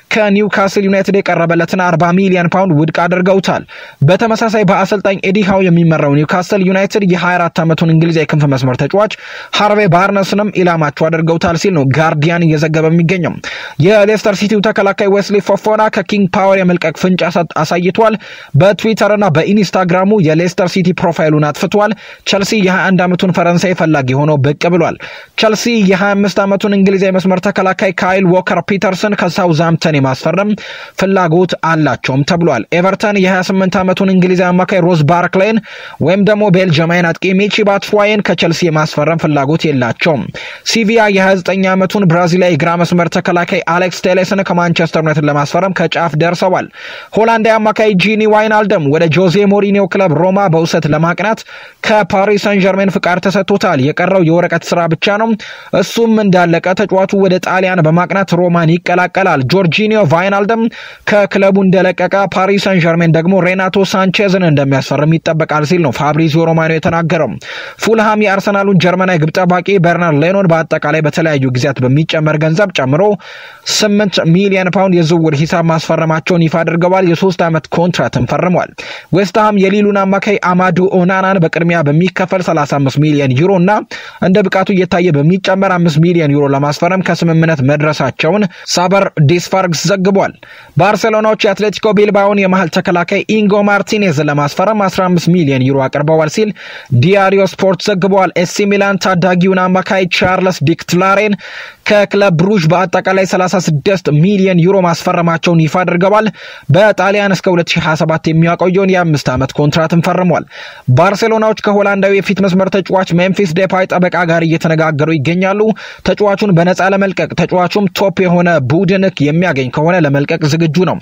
ከኒውካስል ዩናይትድ የቀረበለትን 40 ሚሊዮን ፓውንድ ውድቅ አድርገውታል። በተመሳሳይ በአሰልጣኝ ኤዲ ሃው የሚመራው ኒውካስል ዩናይትድ የ24 ዓመቱን እንግሊዛዊ ክንፍ መስመር ተጫዋች ሃርቬ ባርነስንም ኢላማቸው አድርገውታል ሲል ነው ጋርዲያን እየዘገበ የሚገኘው። የሌስተር ሲቲው ተከላካይ ዌስሊ ፎፎና ከኪንግ ፓወር የመልቀቅ ፍንጭ አሳይቷል። በትዊተርና በኢንስታግራሙ የሌስተር ሲቲ ፕሮፋይሉን አጥፍቷል። ቸልሲ የ21 ዓመቱን ፈረንሳይ ፈላጊ ሆኖ ብቅ ብሏል። ቸልሲ የ25 ዓመቱን እንግሊዛዊ መስመር ተከላካይ ካይል ዎከር ፒተርስን ከሳውዝሃምፕተን የማስፈረም ፍላጎት አላቸውም ተብሏል። ኤቨርተን የ28 ዓመቱን እንግሊዛዊ አማካይ ሮዝ ባርክላይን ወይም ደግሞ ቤልጅማይን አጥቂ ሚቺ ባትዋይን ከቸልሲ የማስፈረም ፍላጎት የላቸውም። ሲቪያ የ29 ዓመቱን ብራዚላዊ ግራ መስመር ተከላካይ አሌክስ ቴሌስን ከማንቸስተር ዩናይትድ ለማስፈረም ከጫፍ ደርሰዋል። ሆላንዳዊ አማካይ ጂኒ ዋይናልደም ወደ ጆዜ ሞሪኒዮ ክለብ ሮማ በውሰት ለማቅናት ከፓሪስ ሰን ጀርሜን ፍቃድ ተሰጥቶታል። የቀረው የወረቀት ስራ ብቻ ነው። እሱም እንዳለቀ ተጫዋቹ ወደ ጣሊያን በማቅናት ሮማን ይቀላቀላል። ጆርጂኒዮ ቫይናልደም ከክለቡ እንደለቀቀ ፓሪስ ሰን ጀርሜን ደግሞ ሬናቶ ሳንቼዝን እንደሚያስፈርም ይጠበቃል ሲል ነው ፋብሪዚዮ ሮማኖ የተናገረው። ፉልሃም የአርሰናሉን ጀርመናዊ ግብ ጠባቂ በርናርድ ሌኖን በአጠቃላይ በተለያዩ ጊዜያት በሚጨመር ገንዘብ ጨምሮ ስምንት ሚሊዮን ፓውንድ የዝውውር ሂሳብ ማስፈረማቸውን ይፋ አድርገዋል። የሶስት ዓመት ኮንትራትን ፈርሟል። ዌስትሃም የሊሉን አማካይ አማዱ ኦናናን በቅድሚያ በሚከፈል 35 ሚሊዮን ዩሮ እና እንደ ብቃቱ እየታየ በሚጨመር 5 ሚሊዮን ዩሮ ለማስፈረም ከስምምነት መድረሳቸውን ሳበር ዲስፋርግስ ዘግቧል። ባርሴሎናዎች የአትሌቲኮ ቢልባውን የመሀል ተከላካይ ኢንጎ ማርቲኔዝን ለማስፈረም 15 ሚሊዮን ዩሮ አቅርበዋል ሲል ዲያሪዮ ስፖርት ዘግቧል። ኤሲ ሚላን ታዳጊውን አማካይ ቻርለስ ዲክትላሬን ከክለብ ብሩዥ በአጠቃላይ 36 ሚሊዮን ዩሮ ማስፈረማቸውን ይፋ አድርገዋል። በጣሊያን እስከ 2027 የሚያቆየውን የአምስት ዓመት ኮንትራትን ፈርሟል። ባርሴሎናዎች ከሆላንዳዊ የፊት መስመር ተጫዋች ሜምፊስ ዴፓይ ጠበቃ ጋር እየተነጋገሩ ይገኛሉ። ተጫዋቹን በነፃ ለመልቀቅ ተጫዋቹም ቶፕ የሆነ ቡድን የሚያገኝ ከሆነ ለመልቀቅ ዝግጁ ነው።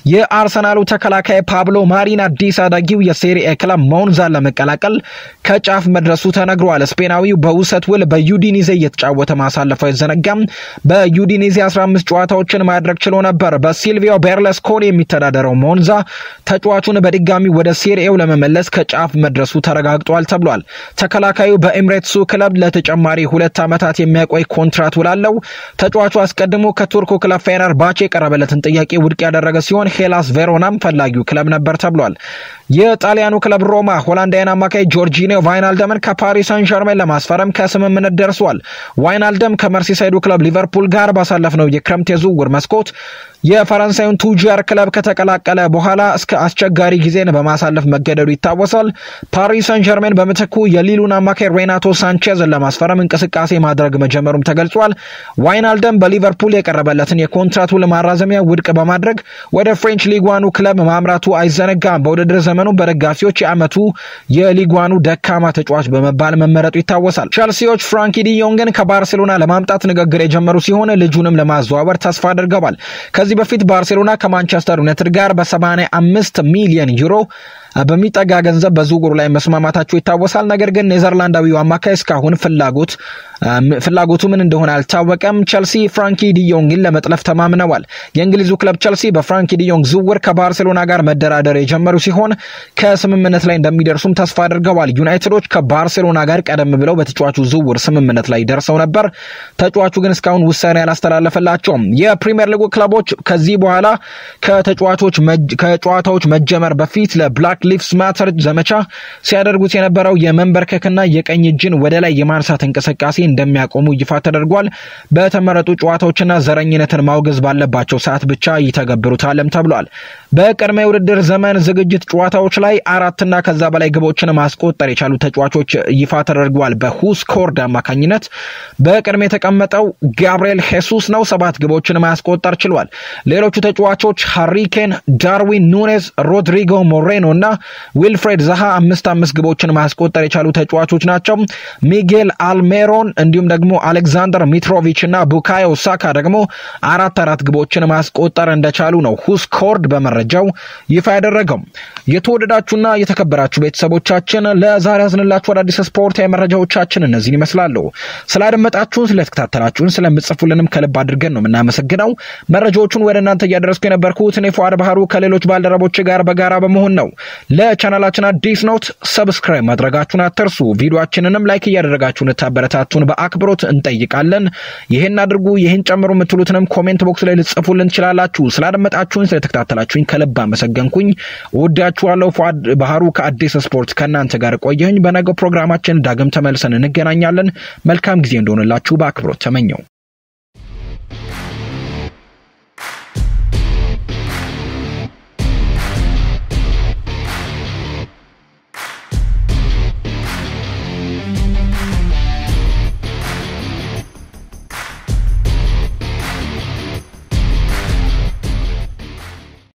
የአርሰናሉ ተከላካይ ፓብሎ ማሪን አዲስ አዳጊው የሴሪኤ ክለብ ሞንዛን ለመቀላቀል ከጫፍ መድረሱ ተነግሯል። ስፔናዊው በውሰት ውል በዩዲኒዜ እየተጫወተ ማሳለፉ አይዘነጋም። በዩዲኒዜ 15 ጨዋታዎችን ማድረግ ችሎ ነበር። በሲልቪዮ ቤርለስኮኒ የሚተዳደረው ሞንዛ ተጫዋቹን በድጋሚ ወደ ሴሪኤው ለመመለስ ከጫፍ መድረሱ ተረጋግጧል ተብሏል። ተከላካዩ በኤምሬትሱ ክለብ ለተጨማሪ ሁለት ዓመታት የሚያቆይ ኮንትራት ውላለው። ተጫዋቹ አስቀድሞ ከቱርኩ ክለብ ፌነርባቼ የቀረበለትን ጥያቄ ውድቅ ያደረገ ሲሆን ሄላስ ቬሮናም ፈላጊው ክለብ ነበር ተብሏል። የጣሊያኑ ክለብ ሮማ ሆላንዳዊን አማካይ ጆርጂኒዮ ቫይናልደምን ከፓሪስ ሳን ዠርሜን ለማስፈረም ከስምምነት ደርሷል። ዋይናልደም ከመርሲሳይዱ ክለብ ሊቨርፑል ጋር ባሳለፍነው የክረምት የዝውውር መስኮት የፈረንሳዩን ቱጃር ክለብ ከተቀላቀለ በኋላ እስከ አስቸጋሪ ጊዜን በማሳለፍ መገደዱ ይታወሳል። ፓሪስ ሳን ዠርሜን በምትኩ የሊሉን አማካይ ሬናቶ ሳንቼዝን ለማስፈረም እንቅስቃሴ ማድረግ መጀመሩም ተገልጿል። ዋይናልደም በሊቨርፑል የቀረበለትን የኮንትራት ውል ማራዘሚያ ውድቅ በማድረግ ወደ ፍሬንች ሊጓኑ ክለብ ማምራቱ አይዘነጋም። በውድድር ዘመኑ በደጋፊዎች የዓመቱ የሊጓኑ ደካማ ተጫዋች በመባል መመረጡ ይታወሳል። ቸልሲዎች ፍራንኪ ዲዮንግን ከባርሴሎና ለማምጣት ንግግር የጀመሩ ሲሆን ልጁንም ለማዘዋወር ተስፋ አድርገዋል። ከዚህ በፊት ባርሴሎና ከማንቸስተር ዩናይትድ ጋር በ85 ሚሊዮን ዩሮ በሚጠጋ ገንዘብ በዝውውሩ ላይ መስማማታቸው ይታወሳል። ነገር ግን ኔዘርላንዳዊው አማካይ እስካሁን ፍላጎት ፍላጎቱ ምን እንደሆነ አልታወቀም። ቸልሲ ፍራንኪ ዲዮንግን ለመጥለፍ ተማምነዋል። የእንግሊዙ ክለብ ቸልሲ በፍራንኪ ዲዮንግ ዝውውር ከባርሴሎና ጋር መደራደር የጀመሩ ሲሆን ከስምምነት ላይ እንደሚደርሱም ተስፋ አድርገዋል። ዩናይትዶች ከባርሴሎና ጋር ቀደም ብለው በተጫዋቹ ዝውውር ስምምነት ላይ ደርሰው ነበር። ተጫዋቹ ግን እስካሁን ውሳኔ አላስተላለፈላቸውም። የፕሪምየር ሊጉ ክለቦች ከዚህ በኋላ ከተጫዋቾች ከጨዋታዎች መጀመር በፊት ለብላክ ሊቭስ ማተር ዘመቻ ሲያደርጉት የነበረው የመንበርከክና የቀኝ እጅን ወደ ላይ የማንሳት እንቅስቃሴ እንደሚያቆሙ ይፋ ተደርጓል። በተመረጡ ጨዋታዎችና ዘረኝነትን ማውገዝ ባለባቸው ሰዓት ብቻ ይተገብሩታልም ተብሏል። በቅድመ የውድድር ዘመን ዝግጅት ጨዋታዎች ላይ አራትና ከዛ በላይ ግቦችን ማስቆጠር የቻሉ ተጫዋቾች ይፋ ተደርገዋል። በሁስኮርድ አማካኝነት በቅድመ የተቀመጠው ጋብርኤል ሄሱስ ነው። ሰባት ግቦችን ማስቆጠር ችሏል። ሌሎቹ ተጫዋቾች ሃሪኬን፣ ዳርዊን ኑኔዝ፣ ሮድሪጎ ሞሬኖ እና ዊልፍሬድ ዛሃ አምስት አምስት ግቦችን ማስቆጠር የቻሉ ተጫዋቾች ናቸው። ሚጌል አልሜሮን እንዲሁም ደግሞ አሌክዛንደር ሚትሮቪች እና ቡካዮ ሳካ ደግሞ አራት አራት ግቦችን ማስቆጠር እንደቻሉ ነው ሁስኮርድ በመረጃው ይፋ ያደረገው። የተወደዳችሁና የተከበራችሁ ቤተሰቦቻችን ለዛሬ ያዝንላችሁ አዳዲስ ስፖርታዊ መረጃዎቻችን እነዚህን ይመስላሉ። ስላደመጣችሁን፣ ስለተከታተላችሁን፣ ስለምጽፉልንም ከልብ አድርገን ነው የምናመሰግነው። መረጃዎቹን ወደ እናንተ እያደረስኩ የነበርኩት እኔ ፉአድ ባህሩ ከሌሎች ባልደረቦች ጋር በጋራ በመሆን ነው። ለቻናላችን አዲስ ኖት ሰብስክራይብ ማድረጋችሁን አትርሱ። ቪዲዮችንንም ላይክ እያደረጋችሁ እንድታበረታቱን በአክብሮት እንጠይቃለን። ይህን አድርጉ፣ ይህን ጨምሩ የምትሉትንም ኮሜንት ቦክስ ላይ ልጽፉልን ትችላላችሁ። ስላደመጣችሁኝ፣ ስለተከታተላችሁኝ ከልብ አመሰገንኩኝ። እወዳችኋለሁ። ፉአድ ባህሩ ከአዲስ ስፖርት ከእናንተ ጋር ቆየኝ። በነገው ፕሮግራማችን ዳግም ተመልሰን እንገናኛለን። መልካም ጊዜ እንደሆነላችሁ በአክብሮት ተመኘው።